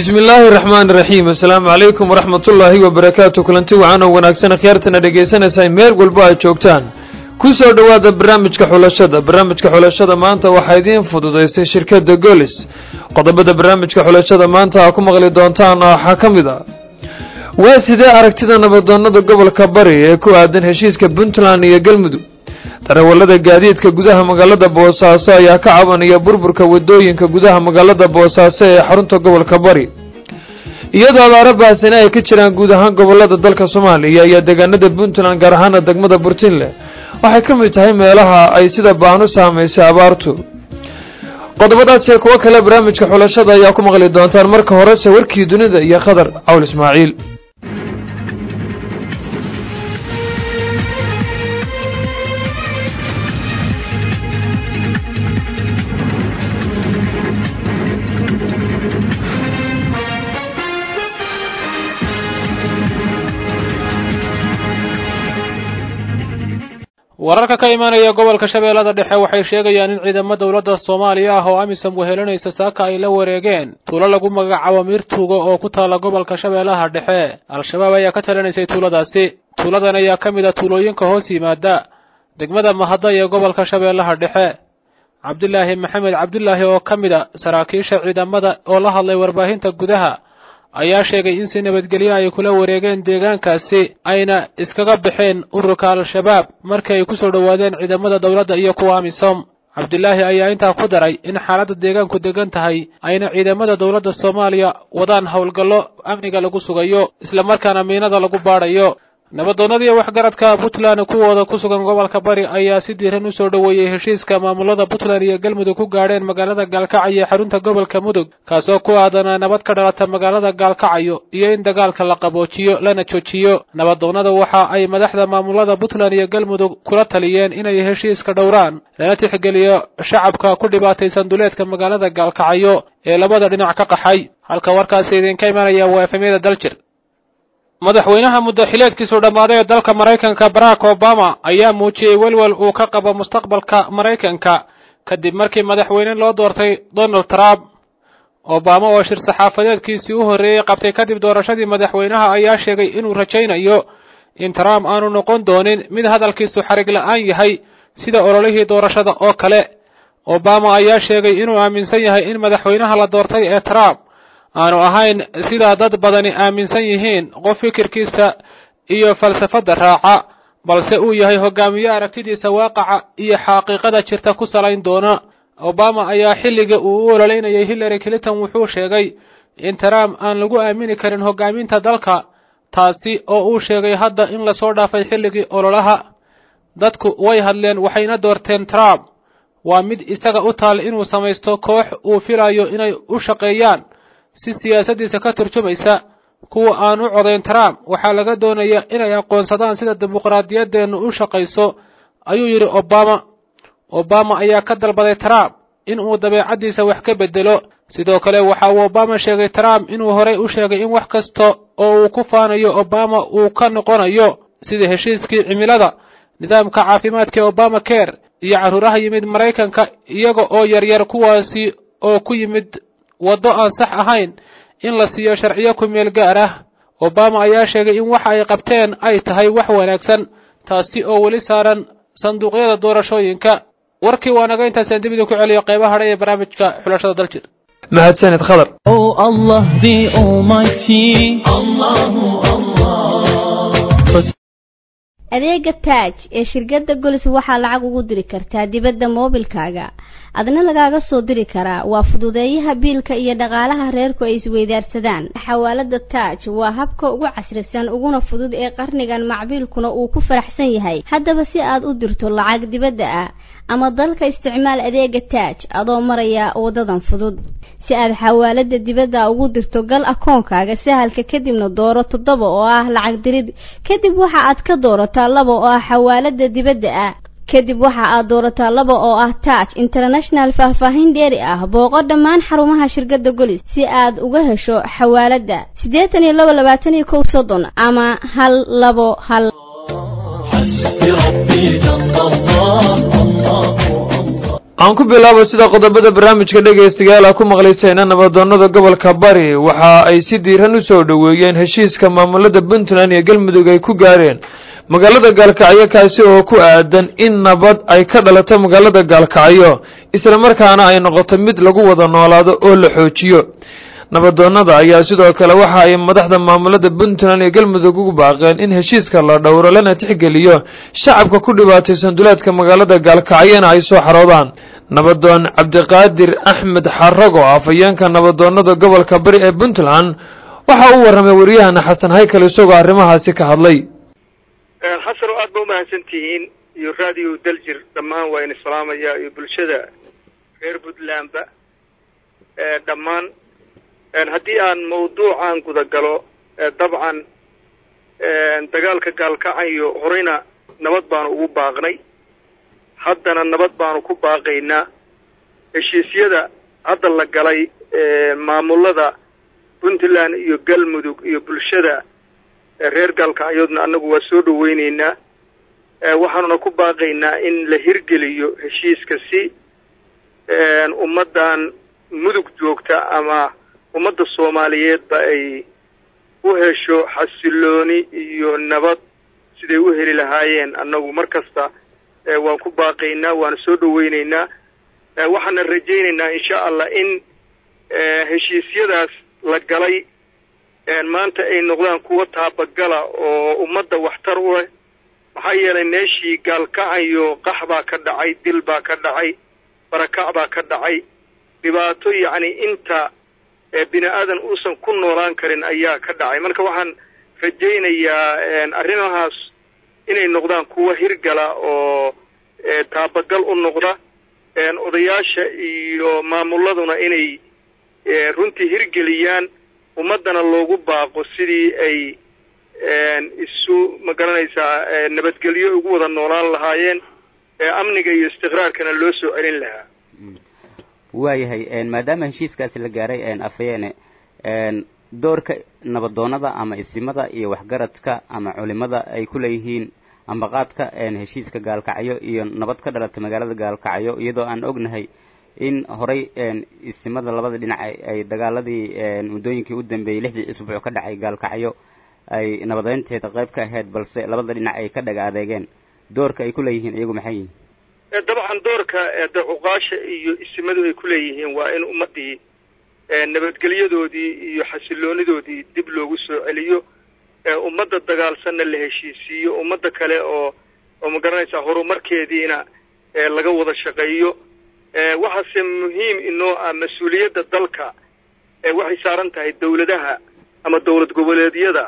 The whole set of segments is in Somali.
bismi illaahi raxmaani raxiim assalaamu calaykum waraxmat ullaahi wabarakaatu kulanti wacan oo wanaagsan akhyaartana dhegaysanaysaa meel walbo aad joogtaan ku soo dhowaada barnaamijka xulashada barnaamijka xulashada maanta waxaa idiin fududaysay shirkadda golis qodobada barnaamijka xulashada maanta aa ku maqli doontaan waxaa ka mid a waa sidee aragtida nabadoonada gobolka bari ee ku aadan heshiiska puntland iyo galmudug darawallada gaadiidka gudaha magaalada boosaaso ayaa ka cabanaya burburka wadooyinka gudaha magaalada boosaaso ee xarunta gobolka bari iyadoo abaaro baahsane ay ka jiraan guud ahaan gobolada dalka soomaaliya iyo deegaanada puntland gaar ahaana degmada burtinle waxay ka mid tahay meelaha ay sida baan u saamaysay abaartu qodobadaasiyo kuwo kale barnaamijka xulashada ayaa ku maqli doontaan marka horese warkii dunida iyo khadar cawl ismaaciil wararka ka imaanaya gobolka shabeellada dhexe waxay sheegayaan in ciidamo dowladda soomaaliya ah oo amisom wehelanaysa saaka ay la wareegeen tuulo lagu magacaabo miirtuuga oo ku taalla gobolka shabeellaha dhexe al-shabaab ayaa ka talinaysay tuuladaasi tuuladan ayaa ka mid a tuulooyinka hoos yimaada degmada mahadda ee gobolka shabeellaha dhexe cabdulaahi maxamed cabdulaahi oo ka mid a saraakiisha ciidamada oo la hadlay warbaahinta gudaha ayaa sheegay in si nabadgelyo ay kula wareegeen deegaankaasi ayna iskaga baxeen ururka al-shabaab markii ay ku soo dhowaadeen ciidamada dowladda iyo kuwa amisom cabdulaahi ayaa intaa ku daray in xaaladda deegaanku degan tahay ayna ciidamada dowladda soomaaliya wadaan howlgallo amniga lagu sugayo islamarkaana miinada lagu baadhayo nabadoonnadii waxgaradka puntland kuwooda ku sugan gobolka bari ayaa si diiran u soo dhoweeyey heshiiska maamulada puntland iyo galmudug ku gaadheen magaalada gaalkacyo ee xarunta gobolka mudug kaasoo ku aadanaa nabad ka dhalata magaalada gaalkacyo iyo in dagaalka la qaboojiyo lana joojiyo nabadoonnada waxa ay madaxda maamulada puntland iyo galmudug kula taliyeen inay heshiiska dhowraan lana tixgeliyo shacabka ku dhibaataysan duleedka magaalada gaalkacyo ee labada dhinac ka qaxay halka warkaasi idinka imanaya waa efemyada daljir madaxweynaha muddaxileedkiisu dhammaaday ee dalka maraykanka barack obama ayaa muujiyey welwel uu ka qabo mustaqbalka maraykanka kadib markii madaxweyne loo doortay donald trump obama oo shir saxaafadeedkiisii u horreeyey qabtay kadib doorashadii madaxweynaha ayaa sheegay inuu rajaynayo in trump aanu noqon doonin mid hadalkiisu xarig la-aan yahay sida ololihii doorashada oo kale obama ayaa sheegay inuu aaminsan yahay in madaxweynaha la doortay ee trump aanu ahayn sidaa dad badani aaminsan yihiin qof fikirkiisa iyo falsafadda raaca balse uu yahay hogaamiye aragtidiisa waaqaca iyo xaqiiqada jirta ku salayn doona obama ayaa xilliga uu u ololeynayay hillary clinton wuxuu sheegay in trump aan lagu aamini karin hogaaminta dalka taasi oo uu sheegay hadda in lasoo dhaafay xilligii ololaha dadku way hadleen waxayna doorteen trump waa mid isaga u taal inuu samaysto koox uu filayo inay u shaqeeyaan si siyaasaddiisa ka turjumaysa kuwa aan u codayn trump waxaa laga doonaya inay aqoonsadaan sida dimuqraadiyaddeennu u shaqayso ayuu yidhi obama obama ayaa ka dalbaday trump in uu dabeecaddiisa wax ka beddelo sidoo kale waxa uu obama sheegay trump inuu horay u sheegay in wax kasta oo uu ku faanayo obama uu ka noqonayo sida heshiiskii cimilada nidaamka caafimaadka obama care iyo carruuraha yimid maraykanka iyaga oo yaryar kuwaasi oo ku yimid waddo aan sax ahayn in la siiyo sharciyo ku meel gaar ah obama ayaa sheegay in waxa ay qabteen ay tahay wax wanaagsan taasi oo weli saaran sanduuqyada doorashooyinka warkii waa naga intaasaan dib idinku celiyo qeybaha hadha ee barnaamijka xulashada daljir mahadsanid khadar Oh Allah the Almighty Allahu Allah adeega taaj ee shirkadda golis waxaa lacag ugu diri kartaa dibadda moobilkaaga adna lagaaga soo diri karaa waa fududeeyaha biilka iyo dhaqaalaha reerku ay isweydaarsadaan xawaalada taaj waa habka ugu casrisan uguna fudud ee qarnigan macbiilkuna uu ku faraxsan yahay haddaba si aad u dirto lacag dibadda ah ama dalka isticmaal adeega taaj adoo maraya wadadan fudud si aad xawaalada dibadda ugu dirto gal akoonkaaga sahalka kadibna dooro toddoba oo ah lacag dirid kadib waxa aad ka doorataa laba oo ah xawaalada dibadda ah kadib waxa aad doorataa laba oo ah taaj international faahfaahin dheeri ah booqo dhammaan xarumaha shirkadda golis si aad uga hesho xawaaladda siddeetan iyo laba labaatan iyo kow soddon ama hal labo hal حسبي ربي جل الله الله الله aan ku bilaabo sida qodobada barnaamijka dhegaystayaal a ku maqlaysayna nabadoonada gobolka bari waxa ay si diiran u soo dhoweeyeen heshiiska maamulada puntland iyo galmudug ay ku gaareen magaalada gaalkacyo kaasi oo ku aadan in nabad ay ka dhalato magaalada gaalkacyo isla markaana ay noqoto mid lagu wada noolaado oo la xoojiyo nabadoonada ayaa sidoo kale waxa ay madaxda maamulada puntland iyo galmudug ugu baaqeen in heshiiska la dhowro lana tixgeliyo shacabka ku dhibaataysan duleedka magaalada gaalkacyona ay soo xaroodaan nabadoon cabdiqaadir axmed xarago afhayeenka nabadoonada gobolka bari ee puntland waxa uu warramay waryahana xasan haykal isagoo arrimahaasi ka hadlay xasan oo aad ba umahadsan tihiin iyo radio daljir dhammaan waa ina salaamaya iyo bulshada reer puntlandba dhammaan haddii aan mawduucan guda galo dabcan dagaalka gaalkacayo horeyna nabad baanu ugu baaqnay haddana nabad baanu ku baaqaynaa heshiisyada hadda la galay maamulada puntland iyo galmudug iyo bulshada reer gaalkacyoodna annagu waa soo dhaweyneynaa waxaanuna ku baaqaynaa in la hirgeliyo heshiiska si ummaddan mudug joogta ama ummadda soomaaliyeedba ay u hesho xasilooni iyo nabad siday u heli lahaayeen annagu mar kasta waan ku baaqaynaa waana soo dhaweyneynaa waxaana rajaynaynaa insha allah in heshiisyadaas la galay maanta ay noqdaan kuwa taabagala oo ummadda waxtar u leh maxaa yeelay meeshii gaalkacayo qax baa ka dhacay dil baa ka dhacay barakac baa ka dhacay dhibaato yacni inta bini aadan uusan ku noolaan karin ayaa ka dhacay marka waxaan rajaynayaa arrimahaas inay noqdaan kuwa hirgala oo taabagal u noqda odayaasha iyo maamuladuna inay runtii hirgeliyaan ummaddana loogu baaqo sidii ay isu ma garanaysaa nabadgelyo ugu wada noolaan lahaayeen amniga iyo istiqraarkana loo soo celin lahaa waayahay maadaama heshiiskaasi la gaaray afhayeene doorka nabadoonada ama isimada iyo waxgaradka ama culimada ay ku leeyihiin ambaqaadka heshiiska gaalkacyo iyo nabad ka dhalata magaalada gaalkacyo iyadoo aan ognahay in horay isimada labada dhinac ay dagaaladii muddooyinkii u dambeeyey lixdii isbuuc ka dhacay gaalkacyo ay nabadeynteeda qayb ka ahayd balse labada dhinac ay ka dhaga adeegeen doorka ay ku leeyihiin iyagu maxay yihin dabcan doorka dacuqaasha iyo isimadu ay ku leeyihiin waa in ummaddii nabadgelyadoodii iyo xasiloonidoodii dib loogu soo celiyo ummadda dagaalsanna la heshiisiiyo ummadda kale oo oo ma garanaysaa horumarkeediina laga wada shaqeeyo waxaase muhiim inoo ah mas-uuliyadda dalka waxay saaran tahay dawladaha ama dowlad goboleedyada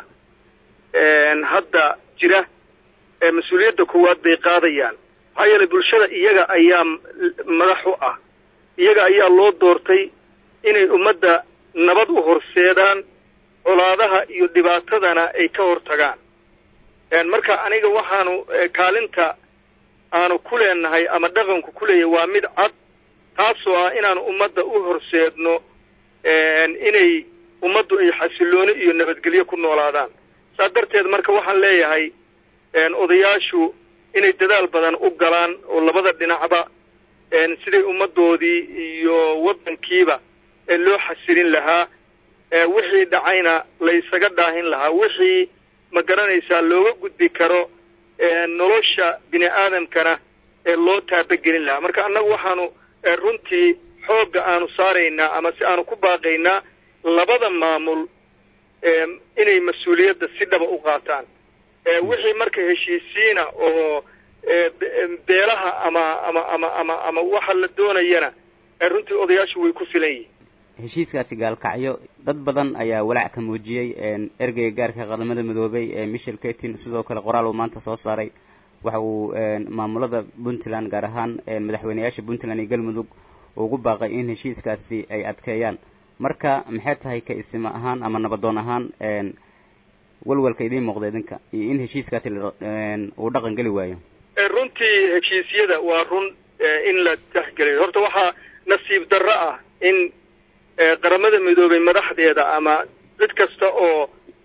hadda jira mas-uuliyadda koowaad bay qaadayaan maxaa yeelay bulshada iyaga ayaa madax u ah iyaga ayaa loo doortay inay ummadda nabad u horseedaan colaadaha iyo dhibaatadana ay ka hortagaan marka aniga waxaanu kaalinta aanu ku leenahay ama dhaqanku ku leeyahay waa mid cad taasoo ah inaanu ummadda u horseedno inay ummaddu ay xasilooni iyo nabadgelyo ku noolaadaan saas darteed marka waxaan leeyahay odayaashu inay dadaal badan u galaan oo labada dhinacba siday ummaddoodii iyo waddankiiba loo xasilin lahaa wixii dhacayna la ysaga dhaahin lahaa wixii ma garanaysaa looga gudbi karo nolosha bini aadamkana loo taabagelin lahaa marka annagu waxaanu runtii xoogga aanu saaraynaa ama si aanu ku baaqaynaa labada maamul inay mas-uuliyadda si dhaba u qaataan wixii marka heshiisiina oo beelaha ama ama ama ama ama waxa la doonayana runtii odayaashu way ku filan yihiin heshiiskaasi gaalkacyo dad badan ayaa walaac ka muujiyey ergeyga gaarka qaramada midoobay ee michel ketin sidoo kale qoraal uu maanta soo saaray waxa uu maamulada puntland gaar ahaan madaxweyneyaasha puntland iyo galmudug ugu baaqay in heshiiskaasi ay adkeeyaan marka maxay tahay ka isima ahaan ama nabadoon ahaan walwalka idiin muuqda idinka iyo in heshiiskaasi uu dhaqan geli waayo runtii heshiisyada waa run in la taxgeliyo horta waxaa nasiib darro ah in qaramada midoobay madaxdeeda ama cid kasta oo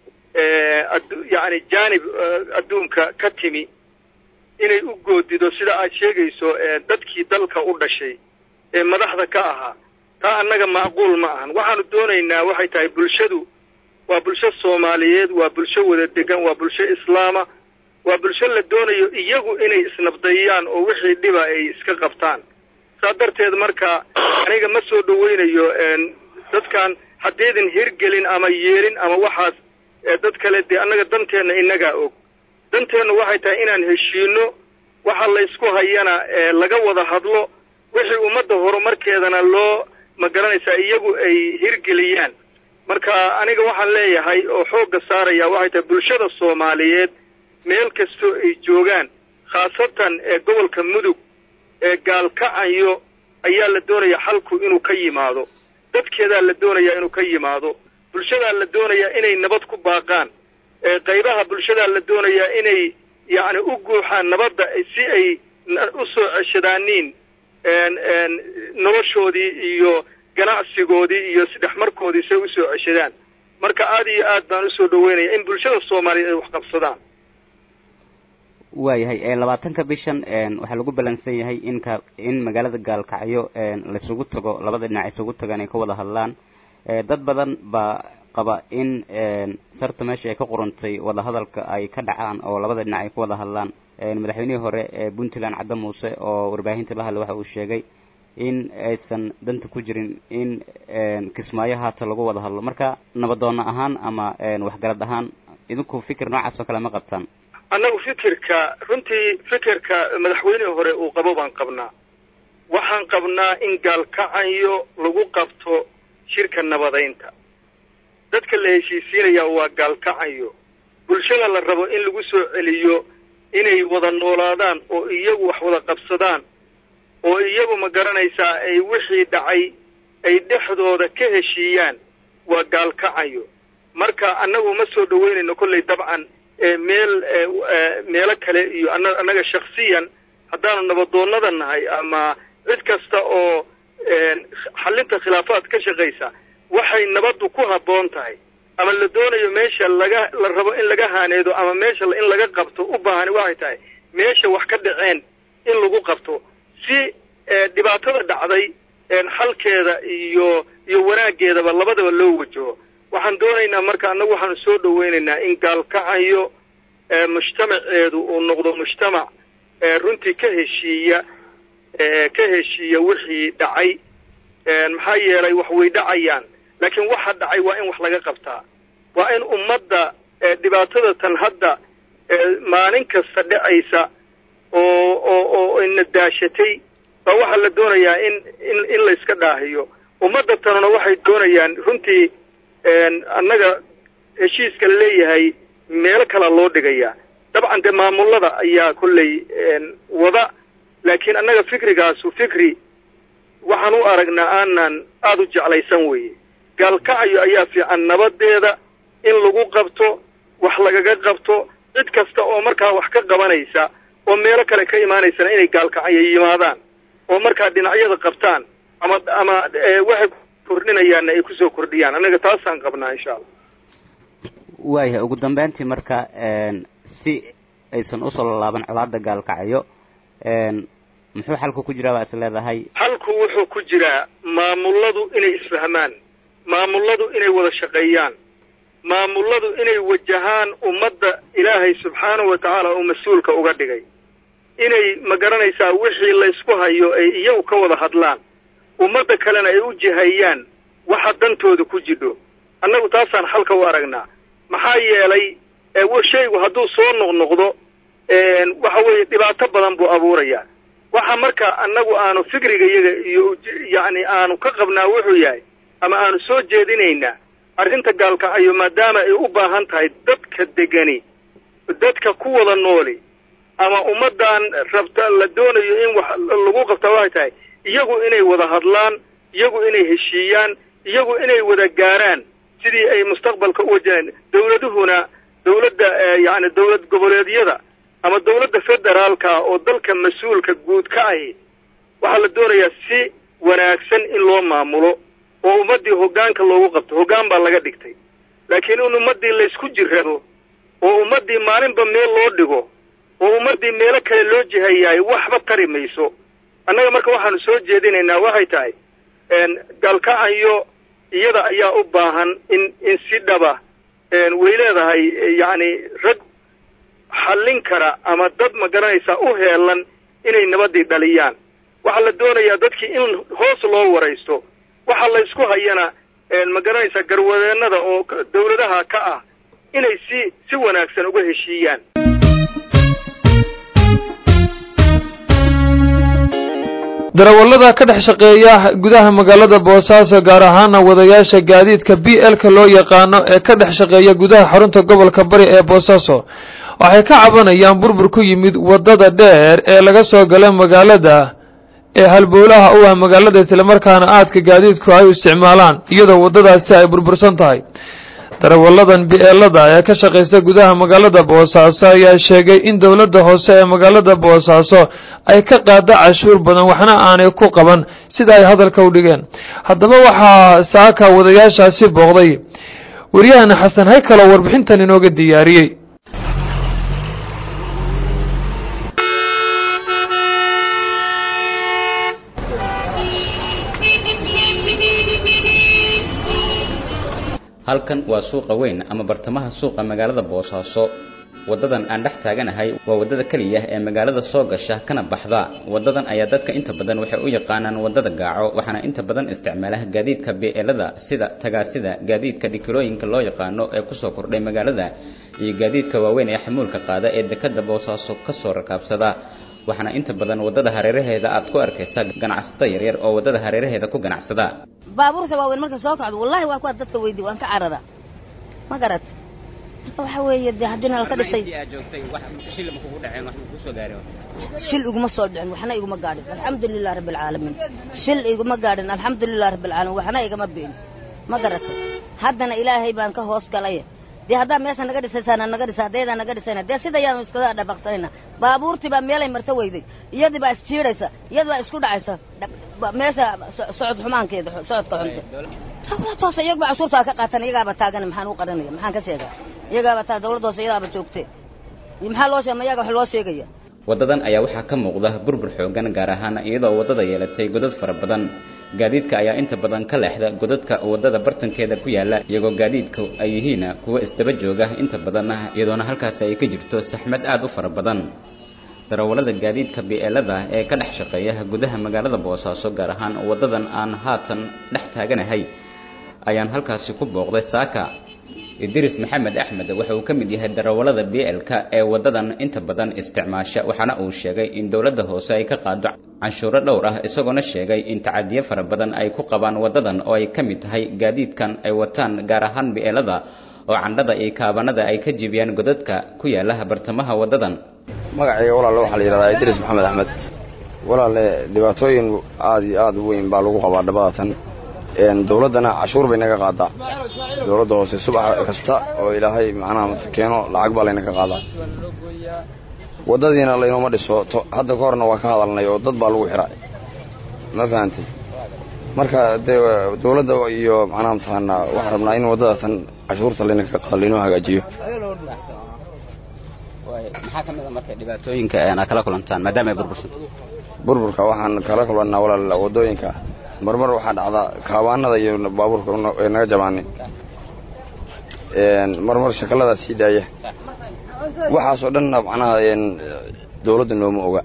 yani jaanib adduunka ka timi inay u goodido sida aad sheegayso dadkii dalka u dhashay ee madaxda ka ahaa taa annaga macquul ma ahan waxaanu doonaynaa waxay tahay bulshadu waa bulsho soomaaliyeed waa bulsho wada degan waa bulsho islaama waa bulsho la doonayo iyagu inay isnabdayaan oo wixii dhiba ay iska qabtaan saa darteed marka aniga ma soo dhaweynayo dadkan haddaydin hirgelin ama yeelin ama waxaas dad kale dee annaga danteenna innagaa og danteennu waxay tahay inaan heshiino waxa laysku hayana laga wada hadlo wixii ummadda horumarkeedana loo ma garanaysaa iyagu ay hirgeliyaan marka aniga waxaan leeyahay oo xoogga saaraya waxay tahay bulshada soomaaliyeed meel kastoo ay joogaan khaasatan ee gobolka mudug ee gaalkacayo ayaa la doonaya xalku inuu ka yimaado dadkeedaa la doonayaa inuu ka yimaado bulshadaa la doonayaa inay nabad ku baaqaan qaybaha bulshadaa la doonayaa inay yacni u guuxaan nabadda si ay u soo ceshadaaniin noloshoodii iyo ganacsigoodii iyo isdhexmarkoodii say usoo ceshadaan marka aada iyo aad baan usoo dhaweynaya in bulshada soomaaliyeed ay wax qabsadaan waayahay labaatanka bishan waxaa lagu balansan yahay inka in magaalada gaalkacyo laisugu tago labada dhinac isugu tagaan ay ka wada hadlaan dad badan baa qaba in sarta meesha ay ka qurantay wadahadalka ay ka dhacaan oo labada dhinac ay ka wada hadlaan madaxweynihii hore ee puntland cadde muuse oo warbaahinta la hadla waxa uu sheegay in aysan danta ku jirin in kismaayo haata lagu wada hadlo marka nabadoona ahaan ama waxgarad ahaan idinku fikir noocaas oo kale ma qabtaan annagu fikirka runtii fikirka madaxweynihii hore uu qabo baan qabnaa waxaan qabnaa in gaalkacayo lagu qabto shirka nabadaynta dadka la heshiisiinaya waa gaalkacayo bulshada la rabo in lagu soo celiyo inay wada noolaadaan oo iyagu wax wada qabsadaan oo iyagu ma garanaysaa ay wixii dhacay ay dhexdooda ka heshiiyaan waa gaalkacayo marka annagu ma soo dhaweynayno kollay dabcan meel meelo kale iyo ana annaga shaksiyan haddaanu nabadoonnada nahay ama cid kasta oo xallinta khilaafaad ka shaqaysa waxay nabaddu ku habboon tahay ama la doonayo meesha laga la rabo in laga haaneedo ama meesha in laga qabto u baahani waxay tahay meesha wax ka dhaceen in lagu qabto si dhibaatada dhacday xalkeeda iyo iyo wanaaggeedaba labadaba loo wajaho waxaan doonaynaa marka annagu waxaanu soo dhaweynaynaa in gaalkacayo mujtamaceedu uu noqdo mujtamac runtii ka heshiiya ka heshiiya wixii dhacay maxaa yeelay wax way dhacayaan laakiin waxa dhacay waa in wax laga qabtaa waa in ummadda dhibaatada tan hadda maalin kasta dhacaysa oo oo oo ina daashatay baa waxaa la doonayaa in in in layska dhaahiyo ummadda tanuna waxay doonayaan runtii annaga heshiiska la leeyahay meelo kala loo dhigayaa dabcan dee maamullada ayaa kolley wada laakiin annaga fikrigaasu fikri waxaan u aragnaa aanan aada u jeclaysan weeye gaalkacayo ayaa fiican nabadeeda in lagu qabto wax lagaga qabto cid kasta oo markaa wax ka qabanaysa oo meelo kale ka imaanaysana inay gaalkacayo yimaadaan oo markaa dhinacyada qabtaan ama ama waxay kordhinayaanna ay kusoo kordhiyaan annaga taasaan qabnaa insha allah waayahay ugu dambeyntii marka si aysan usoo laalaaban colaada gaalkacayo muxuu xalku ku jiraa baa is leedahay xalku wuxuu ku jiraa maamulladu inay isfahmaan maamulladu inay wada shaqeeyaan maamulladu inay wajahaan ummadda ilaahay subxaanahu wa tacaala uu mas-uulka uga dhigay inay ma garanaysaa wixii laysku hayo ay iyagu ka wada hadlaan ummadda kalena ay u jihayaan waxa dantooda ku jidho annagu taasaan xalka u aragnaa maxaa yeelay shaygu hadduu soo noqnoqdo waxa weeye dhibaato badan buu abuurayaa waxa marka annagu aanu fikriga iyaga iyo yacni aanu ka qabnaa wuxuu yahay ama aanu soo jeedinaynaa arrinta gaalkacayo maadaama ay u baahan tahay dadka degani dadka ku wada nooli ama ummaddan rabta la doonayo in wax lagu qabtaa waxay tahay iyagu inay wada hadlaan iyagu inay heshiiyaan iyagu inay wada gaaraan sidii ay mustaqbalka u wajahaan dawladuhuna dawladda yacni dawlad goboleedyada ama dawladda federaalka oo dalka mas-uulka guud ka ahi waxaa la doonayaa si wanaagsan in loo maamulo oo ummaddii hoggaanka loogu qabto hoggaan baa laga dhigtay laakiin in ummaddii laysku jirrado oo ummaddii maalinba meel loo dhigo oo ummaddii meelo kale loo jihayaay waxba tari mayso annaga marka waxaanu soo jeedinaynaa waxay tahay galkacanyo iyada ayaa u baahan in in si dhaba way leedahay yacni rag xallin kara ama dad ma garanaysaa u heelan inay nabadii dhaliyaan waxaa la doonayaa dadkii in hoos loo waraysto waxaa la ysku hayana ma garanaysaa garwadeennada oo dawladaha ka ah inay si si wanaagsan uga heshiiyaan darawallada ka dhex shaqeeya gudaha magaalada boosaaso gaar ahaana wadayaasha gaadiidka b l-ka loo yaqaano ee ka dhex shaqeeya gudaha xarunta gobolka bari ee boosaaso waxay ka cabanayaan burbur ku yimid waddada dheer ee laga soo gala magaalada ee halbowlaha u ah magaalada islamarkaana aadka gaadiidku ay u isticmaalaan iyadoo waddadaasi ay burbursan tahay darawalladan bi-eelada ee ka shaqaysta gudaha magaalada boosaaso ayaa sheegay in dowladda hoose ee magaalada boosaaso ay ka qaada cashuur badan waxna aanay ku qaban sida ay hadalka u dhigeen haddaba waxaa saaka wadayaashaasi booqday waryahana xasan haykalo warbixintan inooga diyaariyey halkan waa suuqa weyn ama bartamaha suuqa magaalada boosaaso wadadan aan dhex taaganahay waa wadada keliya ee magaalada soo gasha kana baxda wadadan ayaa dadka inta badan waxay u yaqaanaan wadada gaaco waxaana inta badan isticmaala gaadiidka beelada sida tagaasida gaadiidka dhikilooyinka loo yaqaano ee kusoo kordhay magaalada iyo gaadiidka waaweyn ee xamuulka qaada ee dekada boosaaso kasoo rakaabsada waxaana inta badan wadada hareeraheeda aad ku arkaysaa ganacsato yaryar oo wadada hareeraheeda ku ganacsada baabuurta waaweyn marka soo kacdo wallahi waa kuwa dadka weydi waan ka carara ma garat marka waxa weeye dee haddiina laka dhisay shil iguma soo dhicin waxna iguma gaadhin alxamdulilah rabbi alcaalamiin shil iguma gaadhin alxamdulilah rabbi alcaalamiin waxna igama been ma garatay haddana ilaahay baan ka hoos galay dee haddaa meesha naga dhisaysaana naga dhisa haddaydaa naga dhisayna dee sida yaanu iskaga dhabaqsanayna baabuurtii baa meelay marta weyday iyadii baa isjiidhaysa iyadii baa isku dhacaysa meesha socod xumaankeeda socodka xunta dawlad hoose iyagba cashuurtaa ka qaatan iyagaaba taagan maxaan u qaranaya maxaan ka sheegaa iyagaaba taa dawlad hoose iyadaaba joogte maxaa loo sheeg ma iyaga wax loo sheegaya wadadan ayaa waxaa ka muuqda burbur xoogan gaar ahaan iyadoo wadada yeelatay godad fara badan gaadiidka ayaa inta badan ka leexda godadka wadada bartankeeda ku yaala iyagoo gaadiidka ay yihiin kuwa isdaba jooga inta badan iyadoona halkaasi ay ka jirto saxmad aada u fara badan darawallada gaadiidka bi-eelada ee ka dhex shaqeeya gudaha magaalada boosaaso gaar ahaan wadadan aan haatan dhex taaganahay ayaan halkaasi ku booqday saaka idris maxamed axmed waxa uu ka mid yahay darawallada b l-ka ee wadadan inta badan isticmaasha waxaana uu sheegay in dowladda hoose ay ka qaado canshuuro dhowr ah isagoona sheegay in tacadiyo fara badan ay ku qabaan wadadan oo ay ka mid tahay gaadiidkan ay wataan gaar ahaan bi-eelada oo candhada iyo kaabanada ay ka jibiyaan godadka ku yaala bartamaha wadadan magacayga walaale waxaa la yidhahdaa idris maxamed axmed walaale dhibaatooyin aada iyo aada u weyn baa lagu qabaa dhabadatan dawladdana cashuur bay naga qaadaa dawladda hoose subax kasta oo ilaahay macnaha keeno lacag baa laynaga qaadaa waddadiina laynooma dhiso hadda ka horna waa ka hadalnay oo dad baa lagu xidha ma fahantay marka dee dawladda iyo macnaha mataqaanaa waxaan rabnaa in waddadatan cashuurta laynaga qaado laynoo hagaajiyo maxaa kamid a marka dhibaatooyinka aad kala kulantaan maadaama ay burbursanta burburka waxaan kala kulannaa walaal waddooyinka marmar waxaa dhacdaa kaabaanada iyo baabuurka ee naga jabaanay marmar shakaladaa sii daaya waxaasoo dhanna macnaha dawladda nooma oga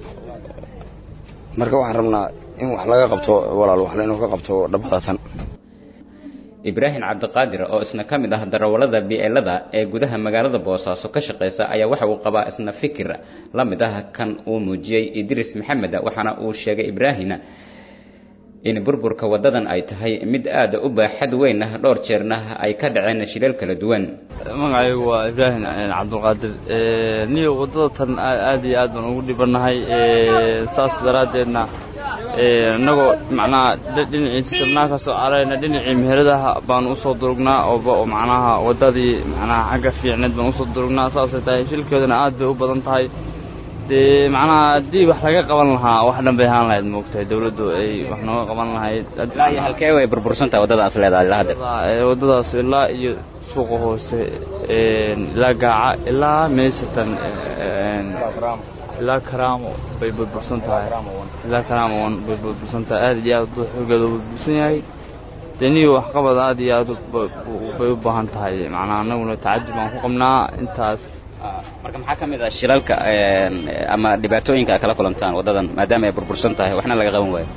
marka waxaan rabnaa in wax laga qabto walaal wax laynoo ka qabto dhabadatan ibraahim cabdiqaadir oo isna ka mid ah darawallada bi-eelada ee gudaha magaalada boosaaso ka shaqaysa ayaa waxa uu qabaa isna fikir la mid ah kan uu muujiyey idris maxamed waxaana uu sheegay ibraahim in burburka wadadan ay tahay mid aada u baaxad weyn ah dhowr jeerna ay ka dhaceen shilal kala duwan magacaygu waa ibraahim cabdulqaadir niyo waddada tan aada iyo aad baan ugu dhibanahay saas daraaddeedna innagoo macnaha dhinacii sabnaa ka soo carayna dhinacii meheradaha baan usoo durugnaa oo macnaha waddadii macnaha xagga fiicneed baan usoo durugnaa saasay tahay shilkeeduna aad bay u badan tahay dee macnaha haddii wax laga qaban lahaa wax dhan bay ahaan lahayd moogtahay dawladdu ay wax nooga qaban lahayd halkee way burbursantahay waddadaas leedahay ilaa hadda waddadaas ilaa iyo suuqa hoose ilaa gaaca ilaa meeshatan ilaa karaamo bay burbursan tahay ilaa karaamo wan bay burbursan tahay aad iyo aad xoogeeda burbursan yahay dee niyo waxqabad aad iyo aad bay u baahan tahay macnaa annaguna tacajub aan ku qabnaa intaas marka maxaa ka mid ah shilalka ama dhibaatooyinka aad kala kulantaan waddadan maadaama ay burbursan tahay waxna laga qaban waayo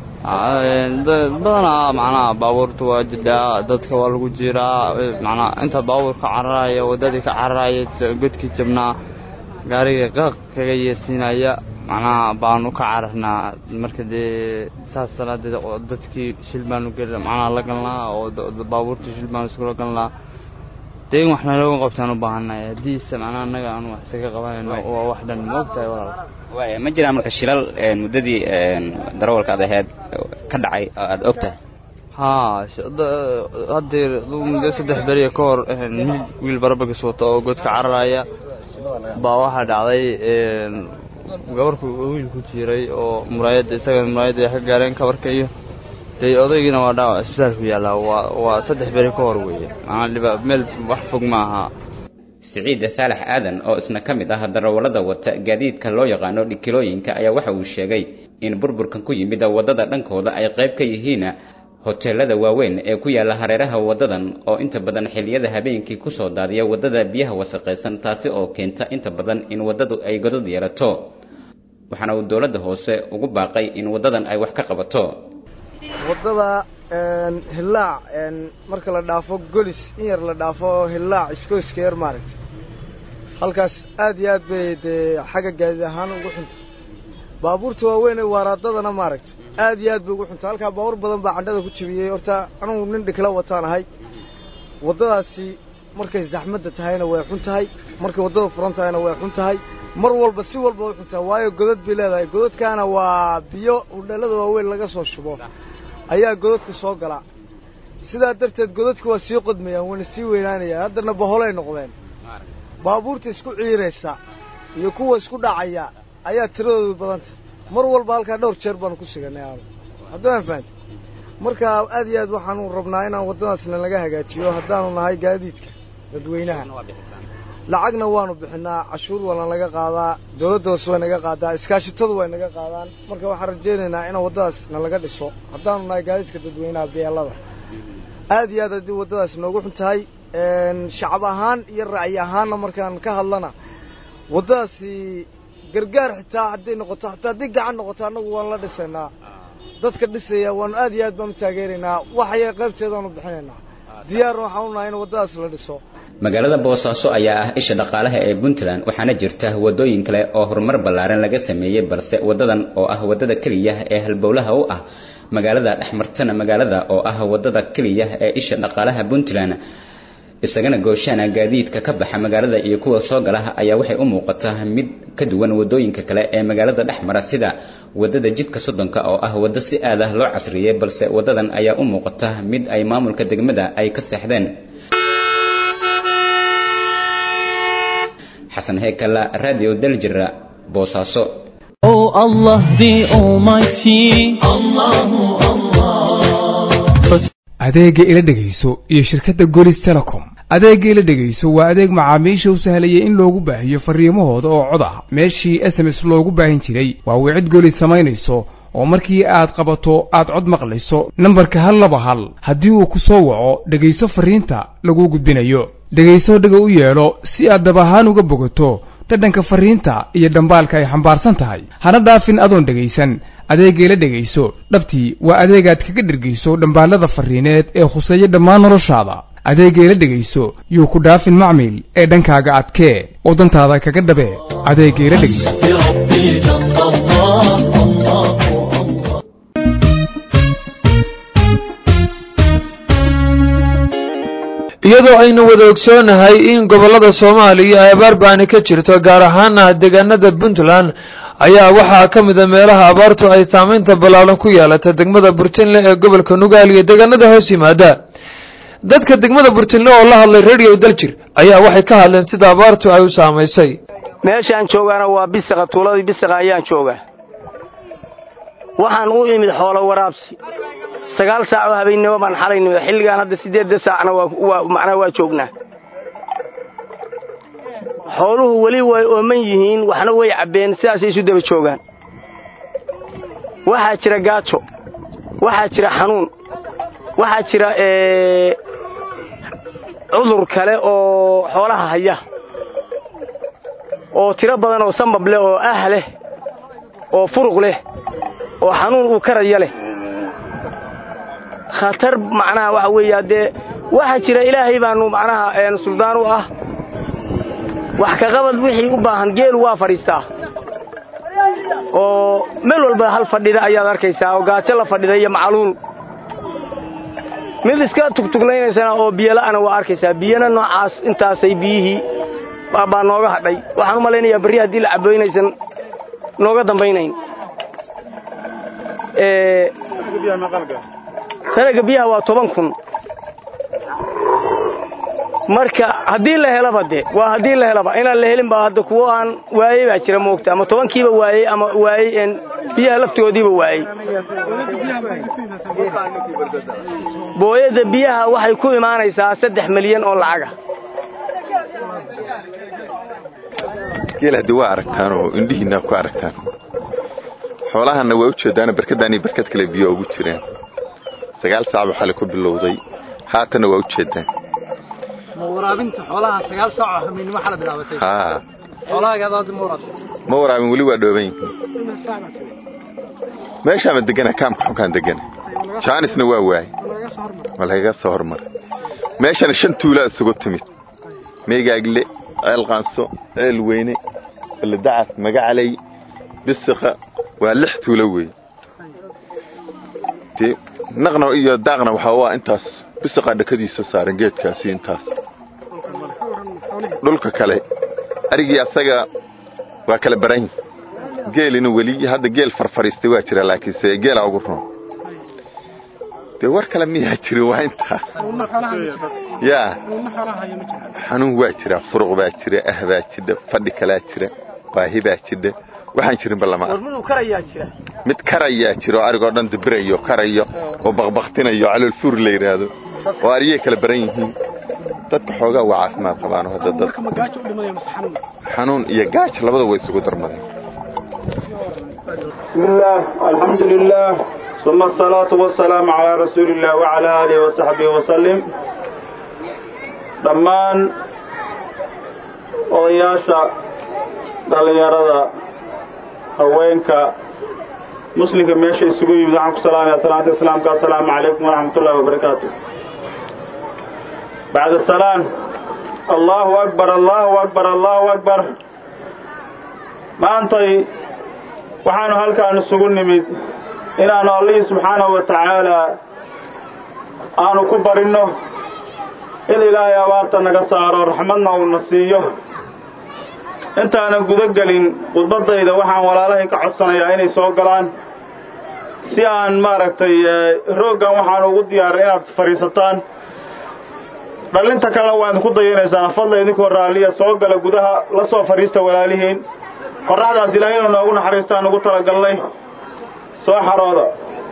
badanaa macnaha baabuurta waa jidhaa dadka waa lagu jiraa macnaa inta baabuur ka cararaya waddadii ka cararaya godkii jabnaa gaariga qaq kaga yeersiinaya macnaha baanu ka cararnaa marka dee saas daraadeed dadkii shil baanu gel macnaha la galnaa oo baabuurtii shil baanu iskula galnaa dee in wax nalooga qabtaan u baahannahay haddiise macnaha annaga aanu wax isaga qabanayno waa wax dhan ma ogtahay walaal waaya ma jiraan marka shilal muddadii darawalka ad aheyd ka dhacay oo aada og tahay haa haddeer muddo saddex beriya ka hor wiil barabagis wata oo godka cararaya baa waxaa dhacday gabarku wiil ku jiray oo muraayadda isaga muraayadda ay ka gaareen kabarka iyo dee odaygiina waa dhaawac isbitaalku yaallaa waa waa saddex beri ka hor weeye macnaa dhiba meel wax fog ma aha siciid saalax aadan oo isna ka mid ah darawallada wata gaadiidka loo yaqaano dhikilooyinka ayaa waxa uu sheegay in burburkan ku yimid waddada dhankooda ay qayb ka yihiin hoteelada waaweyn ee ku yaalla hareeraha waddadan oo inta badan xilliyada habeenkii ku soo daadiya waddada biyaha wasaqaysan taasi oo keenta inta badan in waddadu ay godad yeelato waxaana uu dowladda hoose ugu baaqay in waddadan ay wax ka qabato waddada hillaac marka la dhaafo golis in yar la dhaafo hillaac iskooska yar maaragtay halkaas aad iyo aad bay dee xagga gaadiid ahaan ugu xunta baabuurta waaweyn ee waaraadadana maaragtay aad iyo aad bay ugu xunta halkaa baabuur badan baa candhada ku jebiyey horta anugu nin dhikla wataan ahay waddadaasi markay zaxmadda tahayna way xun tahay markay waddada furan tahayna way xun tahay mar walba si walba way xun tahay waayo godad bay leedahay godadkaana waa biyo udheellada waaweyn laga soo shubo ayaa godadka soo gala sidaa darteed godadka waa sii qodmayaan waana sii weynaanayaan haddana baholay noqdeen baabuurta isku ciiraysa iyo kuwa isku dhacaya ayaa tiradoodu badanta mar walba halkaa dhowr jeer baanu ku suganay aanu haddaan fahamta marka aad iyo aad waxaanu rabnaa inaan waddadaasna laga hagaajiyo haddaanu nahay gaadiidka dadweynaha lacagna waanu bixinaa cashuur waana laga qaadaa dawladda hoose way naga qaadaa iskaashitadu way naga qaadaan marka waxaan rajaynaynaa in waddadaasna laga dhiso haddaanu nahay gaadiidka dadweynaha beelada aad iyo aad haddii waddadaas noogu xun tahay shacab ahaan iyo ra'yi ahaanna markaan ka hadlana waddadaasi gargaar xitaa hadday noqoto hataa haddii gacan noqoto annagu waan la dhisaynaa dadka dhisaya waanu aad iyo aad baan u taageeraynaa waxaya qaybteedaanu bixinaynaa diyaarna waxaan u nahay in waddadaas la dhiso magaalada boosaaso ayaa ah isha dhaqaalaha ee puntland waxaana jirta waddooyin kale oo horumar ballaaran laga sameeyey balse waddadan oo ah waddada keliya ee halbowlaha u ah magaalada dhexmartana magaalada oo ah waddada keliya ee isha dhaqaalaha puntland isagana gooshaana gaadiidka ka baxa magaalada iyo kuwa soo galaha ayaa waxay u muuqataa mid ka duwan waddooyinka kale ee magaalada dhex mara sida waddada jidka soddonka oo ah waddo si aad ah loo casriyey balse waddadan ayaa u muuqata mid ay maamulka degmada ay ka seexdeen xasan heekala radio daljira boosaaso Oh Allah the Almighty Allahu Allah adeegga ila dhegayso iyo shirkadda golis telecom adeegga ila dhegayso waa adeeg macaamiisha u sahlayay in loogu baahiyo farriimahooda oo cod ah meeshii s m s loogu baahin jiray waa wicid golis samaynayso oo markii aad qabato aad cod maqlayso nambarka hal laba hal haddii uu ku soo waco dhegayso farriinta laguu gudbinayo dhegayso dhaga u yeelo si aad dab ahaan uga bogato dhadhanka farriinta iyo dhambaalka ay xambaarsan tahay hana dhaafin adoon dhegaysan adeeggeela dhegayso dhabtii waa adeegaad kaga dhergayso dhambaallada farriineed ee khuseeya dhammaan noloshaada adeeggeela dhegayso yuu ku dhaafin macmiil ee dhankaaga adkee oo dantaada kaga dhabee adeeggeela dhegayso بربي جل الله الله الله iyadoo aynu wada ogsoonahay in gobollada soomaaliya ay abaar baani ka jirto gaar ahaana deegaanada puntland ayaa waxaa ka mida meelaha abaartu ay saamaynta ballaaran ku yeelata degmada burtinle ee gobolka nugaal iyo deegaanada hoos yimaada dadka degmada burtinle oo la hadlay radio daljir ayaa waxay ka hadleen sida abaartu ay u saamaysay meeshaan joogaana waa bisaqa tuuladii bisaqa ayaan joogaa waxaan u imid xoolo waraabsi sagaal saac oo habeennimo baan xalay nimid xilligaan hadda siddeedda saacna waa waa macnaa waa joognaa xooluhu weli way ooman yihiin waxna way cabbeen sidaasay isu daba joogaan waxaa jira gaajo waxaa jira xanuun waxaa jira cudur kale oo xoolaha haya oo tiro badan oo sambab leh oo ah leh oo furuq leh oo xanuun uu karaya leh khatar macnaha waxa weeye haddee waxaa jira ilaahay baanu macnaha suldaan u ah wax ka qabad wixii u baahan geelu waa fadhiistaa oo meel walba hal fadhida ayaad arkaysaa oo gaajo la fadhida iyo macluul mid iska tugtuglaynaysana oo biyola'ana waa arkaysaa biyana noocaas intaasay biyihii baa nooga hadhay waxaan u malaynayaa berri haddii la caboynaysan nooga dambaynayn sanaga biyaha waa toban kun marka haddii la helaba de waa haddii la helaba inaan la helin baa hadda kuwo aan waayey baa jira moogta ama tobankiiba waayey ama waayey biyaha laftigoodiiba waayey booyadda biyaha waxay ku imaanaysaa saddex milyan oo lacaga geel haddii waa aragtaan oo indhihiinaa ku aragtaan xoolahanna waa u jeedaano barkadaan iyo barkad kale biyo ugu jireen sagaal saac baa xale ku bilowday haatanna waa u jeedaan ma waraabinta xoolaha sagaal saac oo hamiinimo xala bilaabatay haa xoolahaaga hadda ma waraabin ma waraabin weli waa dhooban yihiin meeshaama degana kaamka xunkaan degana jaanisna waa waayey waa lagaga soo hormaray meeshana shan tuulaa isugu timid meegaagle ceel qaanso ceel weyne baledacas magacaley bisiqa waa lix tuulo weeye dee naqna iyo daaqna waxaa u ah intaas bisiqaa dhakadiisa saaran geedkaasi intaas dhulka kale arigii asaga waa kala baran geelina weli hadda geel farfariistay waa jira laakiinse geela ugu roon dee war kale miyaa jirin waa intaa yaa xanuun waa jira furuq baa jira ah baa jidha fadhi kalaa jira baahi baa jidha waxaan jirinba lama arko mid karayaa jira oo arigoo dhan dibirayo karayo oo baqbaktinayo caloolfuur la yidhaahdo oo ariyay kala baran yihiin dadka xoogaa waa caafimaad qabaano hadda dad xanuun iyo gaajo labada way isugu darmadeen بسم الله الحمد لله ثم الصلاة والسلام على رسول الله وعلى آله وصحبه وسلم dhammaan odayaasha dhallinyarada haweenka muslimka meesha isugu yimid waxaan ku salaamaya salaanta islaamka assalaamu calaykum waraxmat ullahi wabarakaatu bacda salaan allahu akbar allahu akbar allahu akbar maantay waxaanu halkaan isugu nimid inaannu allihii subxaanahu wa tacaalaa aanu ku barinno in ilaahay abaarta naga saaro raxmadna uuna siiyo intaanan guda gelin khudbaddayda waxaan walaalahay ka codsanayaa inay soo galaan si aan maaragtay rooggan waxaan ugu diyaaray inaad fadhiisataan dhallinta kalena waa idinku dayanaysaan fadla idinkoo raalliya soo gala gudaha la soo fadhiista walaalihiin qorraxdaas ilaahay inuu noogu naxariistaan ugu talagalnay soo xarooda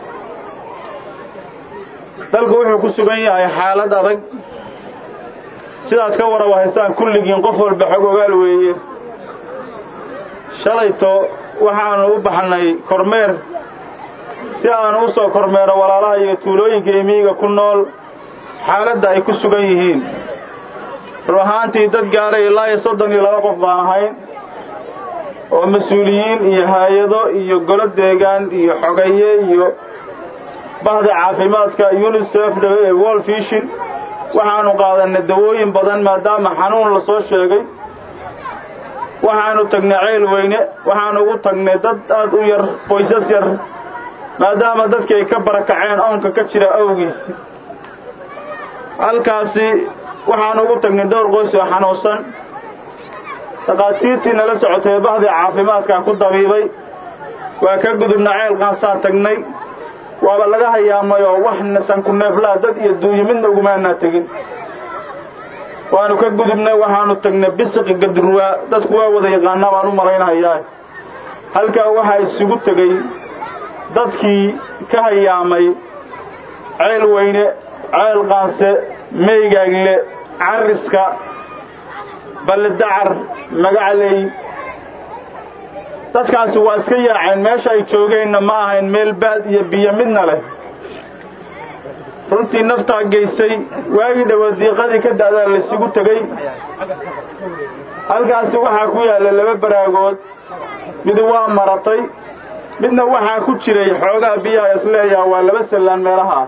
dalku wuxuu ku sugan yahay xaalad adag sidaad ka waraba haystaan kulligiin qof walba xog ogaal weeye shalayto waxaannu u baxnay kormeer si aanu u soo kormeero walaalaha iyo tuulooyinka iyo miyiga ku nool xaaladda ay ku sugan yihiin run ahaantii dad gaaray ilaa iyo soddon iyo laba qof baan ahayn oo mas-uuliyiin iyo haayado iyo golo deegaan iyo xogaye iyo bahda caafimaadka unisef wol fishin waxaanu qaadanay dawooyin badan maadaama xanuun la soo sheegay waxaanu tagnay ceyl weyne waxaanu ugu tagnay dad aad u yar qoysas yar maadaama dadkii ay ka barakaceen oonka ka jira awgiisi halkaasi waxaanu ugu tagnay dhowr qoys oo xanuunsan dhakhaatiirtii nala socotay bahdii caafimaadkaa ku dabiibay waa ka gudubna ceel qaansaa tagnay waaba laga hayaamay oo wax nasanku neeflaa dad iyo duunyo midna ugumaanaa tegin waanu ka gudubnay waxaanu tagnay bisiqi gadruwaa dadku waa wada yaqaanaa baan u malaynahayaa halkaa waxaa isugu tegey dadkii ka hayaamay ceel weyne ceel qaanse meygaagle carriska ballidacar magacley dadkaasi waa iska yaaceen meesha ay joogeenna ma ahayn meel baad iyo biyo midna leh runtii naftaa geysay waagii dhowa diiqadii ka da'daa laysugu tegey halkaasi waxaa ku yaalla laba baraagood mid waa maratay midna waxaa ku jiray xoogaa biyaha isleeyaha waa laba sallaan meelaha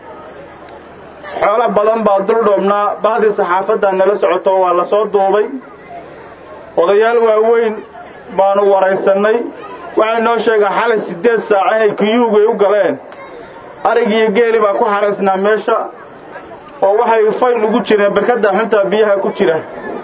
xoolo badan baa dul dhoobnaa bahdii saxaafaddaa nala socoto waa la soo duubay odayaal waaweyn baanu waraysannay waxay noo sheegaan xalay siddeed saac inay kiyuugay u galeen arigiiyo geeli baa ku xaraysnaa meesha oo waxay fayl ugu jireen barkadda xuntaa biyaha ku jira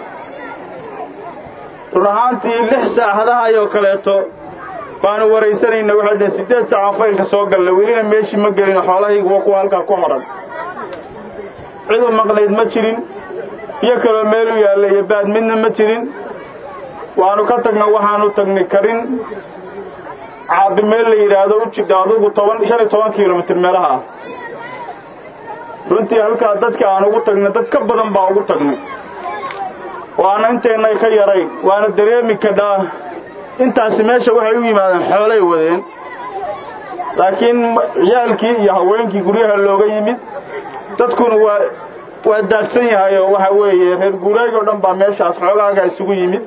run ahaantii lix saacadahaayoo kaleeto baanu waraysanayna waxay dhaheen siddeed saacaan faylka soo galla welina meeshii ma gelin xoolahaygu waa kuwa halkaa ku hodhan cidu maqnayd ma jirin biyo kaloo meel u yaalla iyo baad midna ma jirin waanu ka tagna waxaanu tagnay karin caabi meel la yidhaahdo u jidha adugu toban shan iyo toban kilomitir meelaha ah runtii halkaa dadka aan ugu tagnay dad ka badan baa ugu tagnay waana inteennay ka yarayn waana dareemi kadhaa intaasi meesha waxay u yimaadeen xoolay wadeen laakiin ciyaalkii iyo haweenkii guryaha looga yimid dadkuna waa waa daadsan yahay oo waxa weeye reer guuraag oo dhan baa meeshaas xoogaaga isugu yimid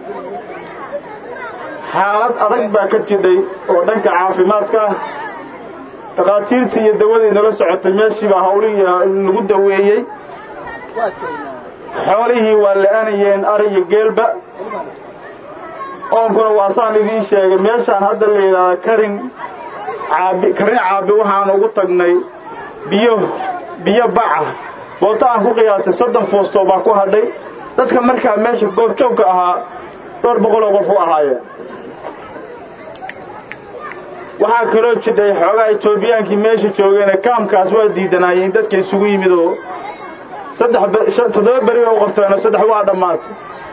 xaalad adag baa ka jidhay oo dhanka caafimaadka ah dhakhaatiirtii iyo dawadii nala socotay meeshii baa hawlihii lagu daweeyey xoolihii waa la-aanayeen ari iyo geelba oonkuna waa saan idiin sheegay meeshaan hadda la yidhaahda karin caabi karin caabi waxaan ugu tagnay biyo biyo baca booto aan ku qiyaasay soddon foostoo baa ku hadhay dadka markaa meesha goobjoogka ahaa dhowr boqol oo qof u ahaayeen waxaa kaloo jidhay xoogaa etoobiyaankii meesha joogeene kaamkaas waa diidanaayeen dadka isugu yimid oo saddex toddoba beri oo qabteenoo saddex waa dhammaatay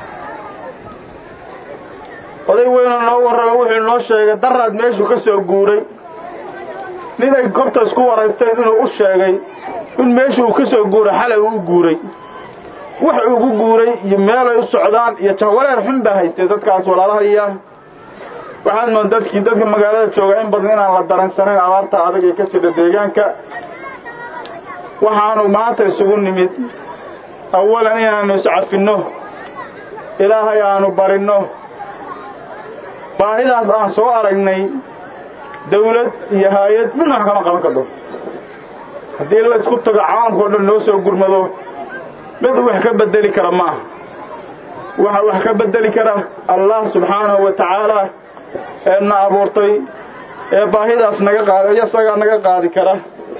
oday weynoo noo warrama wuxuu noo sheegay daraad meeshuu ka soo guuray nin ay gobta isku waraysteen inuu u sheegay in meesha uu ka soo guuray xalay uu u guuray wax ugu guuray iyo meelay u socdaan iyo jahwareer xun baa haystay dadkaas walaalahaya waxaad moon dadkii dadka magaalada jooga in badan inaan la daransanayn abaarta adag ee ka jira deegaanka waxaanu maanta isugu nimid awalan inaannu iscafinno ilaahay aanu barinno baahidaas aan soo aragnay dawlad iyo haayad midna wax kama qaban kardo haddii la isku tago caalamka o dhan noo soo gurmado mid wax ka bedeli kara ma aha waxa wax ka bedeli kara allah subxaanahu wa tacaala ee na abuurtay ee baahidaas naga qaada isagaa naga qaadi kara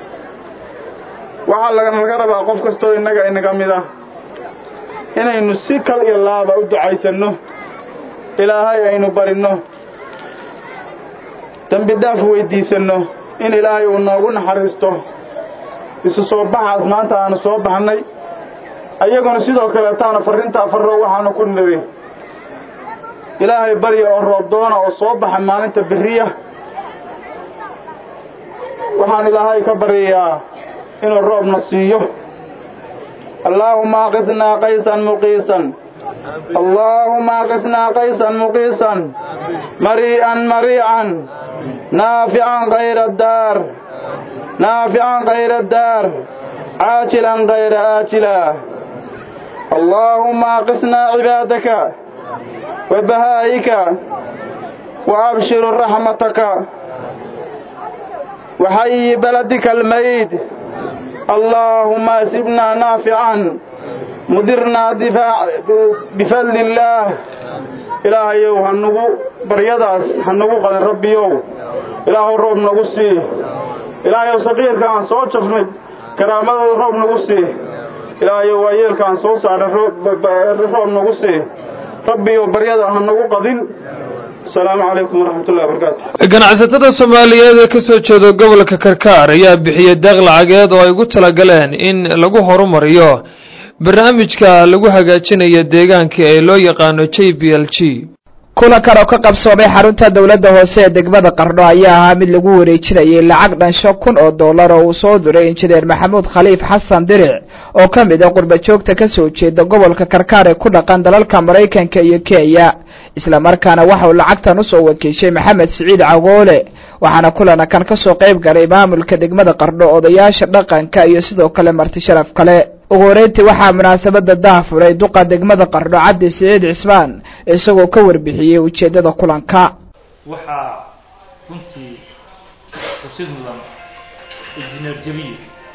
waxaa laganaga rabaa qof kastoo innaga inaga mid ah inaynu si kal iyo laaba u ducaysanno ilaahay aynu barinno dembi dhaaf weyddiisanno in ilaahay uu noogu naxariisto isu soo baxaas maanta aanu soo baxnay ayaguna sidoo kaleetaana farrintaa farro waxaanu ku niri ilaahay barya oo roob doona oo soo baxa maalinta beriya waxaan ilaahay ka baryayaa inuu roobna siiyo allaahuma aqisnaa qaysan muqiisan allaahuma aqisnaa qaysan muqiisan marii'an mariican naafican kayra daar naafican kayra daar caajilan kayra aajila allaahuma aqisnaa cibaadaka wa bahaa'ika wa abshiru raxmataka وحي بلدك الميت اللهم اسبنا نافعا مدرنا دفاع بفضل الله إلهي هنغو بريداس هنغو قد ربيو إلهي روب نغسي إلهي صغير كان صوت شفني كرامة روب نغسي إلهي ويل كان صوت سعر روب نغسي ربيو بريدا هنغو قدين السلام عليكم ورحمة الله وبركاته ganacsatada soomaaliyeed ee ka soo jeeda gobolka karkaar ayaa bixiyey deeq lacageed oo ay ugu talagaleen in lagu horumariyo barnaamijka lagu hagaajinayo deegaanka ee loo yaqaano j b l g kulankan oo ka qabsoomay xarunta dowladda hoose ee degmada qardho ayaa ahaa mid lagu wareejinayay lacag dhan shan kun oo dollar oo uu soo diray injineer maxamuud khaliif xasan diric oo ka mid ah qurba joogta ka soo jeeda gobolka karkaar ee ku dhaqan dalalka maraykanka iyo kenya isla markaana waxa uu lacagtan usoo wakiishay maxamed siciid cagoole waxaana kulankan ka soo qayb galay maamulka degmada qardho odayaasha dhaqanka iyo sidoo kale marti sharaf kale ugu horeyntii waxaa munaasabada daafuray duqa degmada qardho cabdi siciid cismaan isagoo ka warbixiyey ujeedada kulanka waxaa runtii xusid mudan injineer jabiye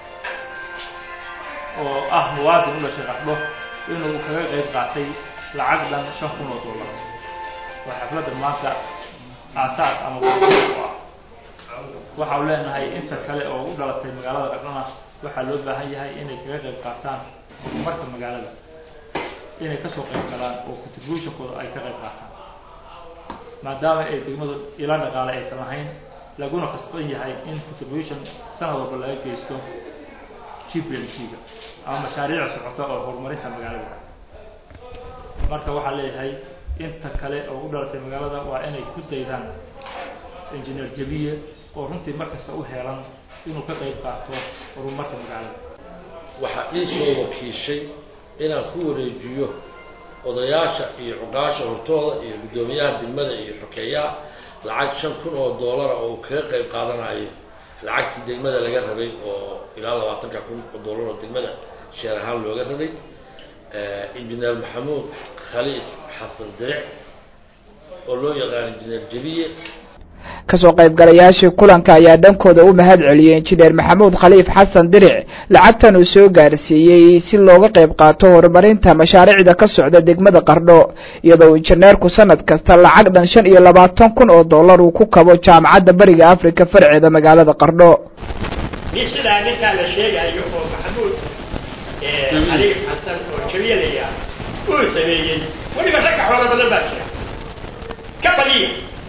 oo ah muwaadin u dhashay qardho inuu kaga qayb qaatay lacag dhan shan kun oo dollar waa xafladda maanta aasaas ama u ah waxa uu leenahay inta kale oo u dhalatay magaalada qardhona waxaa loo baahan yahay inay kaga qayb qaataan horumarka magaalada inay kasoo qayb galaan oo contributionkooda ay ka qayb qaataan maadaama ay degmadu ila dhaqaale aysan lahayn laguna khasban yahay in contribution sanad walba laga geysto gplg-ga ama mashaariic socota oo horumarinta magaalada marka waxaa leeyahay inta kale oo u dhalatay magaalada waa inay ku daydaan engineer jabiye oo runtii markasta u heelan inuu ka qayb qaato horumarka magaalada waxaa ii soo wakiishay inaan ku wareejiyo odayaasha iyo cuqaasha hortooda iyo guddoomiyaha degmada iyo xokeeyaha lacag shan kun oo doolara oo uu kaga qayb qaadanayo lacagtii degmada laga rabay oo ilaa labaatanka kun oo doolar oo degmada sheer ahaan looga rabay injineer maxamuud khaliif xasan diric oo loo yaqaan injineer jabiye kasoo qaybgalayaashii kulanka ayaa dhankooda u mahad celiyey injineer maxamuud khaliif xasan diric lacagtan uu soo gaarsiiyey si looga qayb qaato horumarinta mashaariicda ka socda degmada qardho iyadoo uu injineerku sanad kasta lacag dhan shan iyo labaatan kun oo dollar uu ku kabo jaamacadda bariga africa farceeda magaalada qardho nin sidaa ninkaa la sheegayo oo maxamuud khaliif xasan oo jabiyalaya uu sameeyey weliba ragga xoolo badan baa jira ka badiya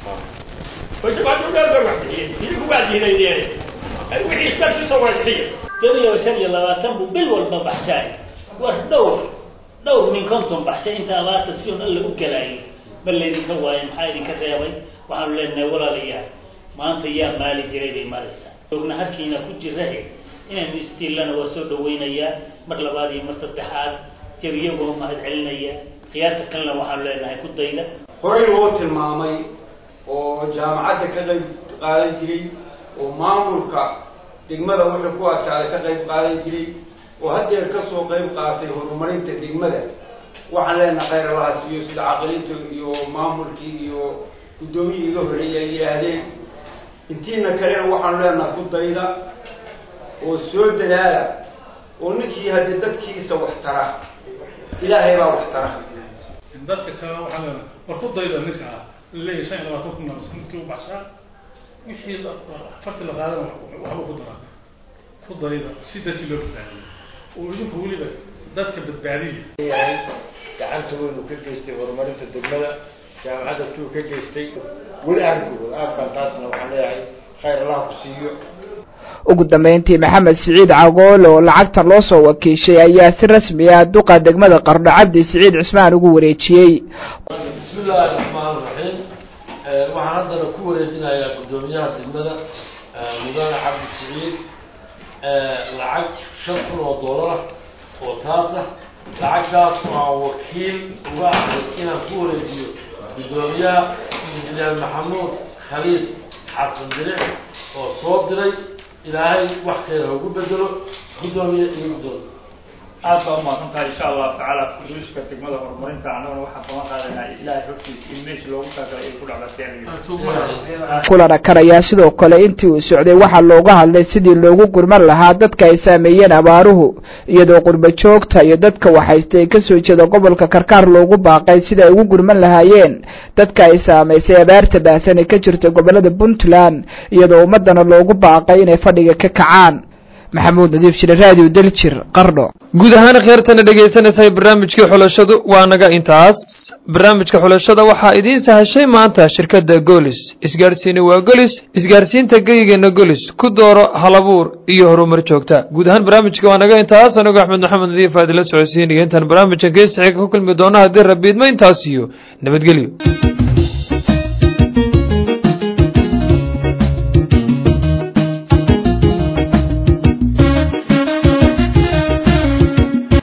dawla shan iyo labaatan buu bil walba baxsaay war dhowr dhowr min konton baxsay inta abaarta si un alla u galaayay ma laydinka waayo maxaa idinka reebay waxaanu leenahay walaalayaal maanta yaa maali jiray bay maraysaa ogna harkiina ku jirahe inaynu istiillana waa soo dhawaynayaa mar labaad iyo mar saddexaad jabiyagoo mahad celinaya khiyaarta kalena waxaanu leenahay ku dayda horey loo tilmaamay oo jaamacadda ka qayb qaadan jiray oo maamulka degmada wuxuu ku adkaaday ka qayb qaadan jiray oo haddeer kasoo qayb qaatay horumarinta degmada waxaan leenahay khayr allaha siiyo sida caqiliinta iyo maamulkii iyo guddoomiyii iga horreeyay ay yidhaahdeen intiina kalena waxaanu leenahay ku dayda oo soo dadaala oo ninkii haddii dadkiisa wax tara ilaahay baa wax tara dadka kale waxaa leenahay war ku dayda ninka ah leeyahay shan iyo labaatan kun sanadkii u baxshaa wixii farti la qaadana waxba ku daraa ku dayda si dadkii loo badbaadiyo oo idinku weliba dadka badbaadiya gacanta weynu ka geystay horumarinta degmada jaamacadda tuu ka geystay weli arrinkooda aad baan taasna waxaan leeyahay khayr allah ku siiyo ugu dambeyntii maxamed siciid cagoole oo lacagtan loo soo wakiishay ayaa si rasmi ah duqa degmada qardho cabdi siciid cismaan ugu wareejiyey bismi illaahi raxmaan raxiim waxaan haddana ku wareejinayaa guddoomiyaha degmada mudane cabdi siciid lacag shan kun oo doolara oo taasa lacagtaas oo aan wakiil uga ahay inaan ku wareejiyo guddoomiyaha injineer maxamuud khaliif xasan diric oo soo diray ilaahay wax khayr haugu bedelo guddoomiye iyo guddoomiye aad baa umahadsan tahay insha allahu tacaala kuruuska degmada horumarinta annaguna waxaan qaban qaadanaa ilaahay hortiisa in meesha loogu talagalay ay ku dhacda kulana kan ayaa sidoo kale intii uu socday waxaa looga hadlay sidii loogu gurman lahaa dadka ay saameeyeen abaaruhu iyadoo qurba joogta iyo dadka waxaysta ee kasoo jeeda gobolka karkaar loogu baaqay sida ay ugu gurman lahaayeen dadka ay saamaysay abaarta baahsan ee ka jirta gobolada puntland iyadoo ummadana loogu baaqay inay fadhiga ka kacaan maxamuud nadiif jire raadiyo daljir qardho guud ahaan kheertana dhegaysanaysahay barnaamijkii xulashadu waa naga intaas barnaamijka xulashada waxaa idiin sahashay maanta shirkadda golis isgaarsiini waa golis isgaarsiinta geyigeena golis ku dooro halabuur iyo horumar joogta guud ahaan barnaamijka waa naga intaas anigo axmed maxamed nadiif aad ila socodsiinaya intaan barnaamijkan geesixiga ku kulmi doono haddii rabiidma intaas iyo nabadgelyo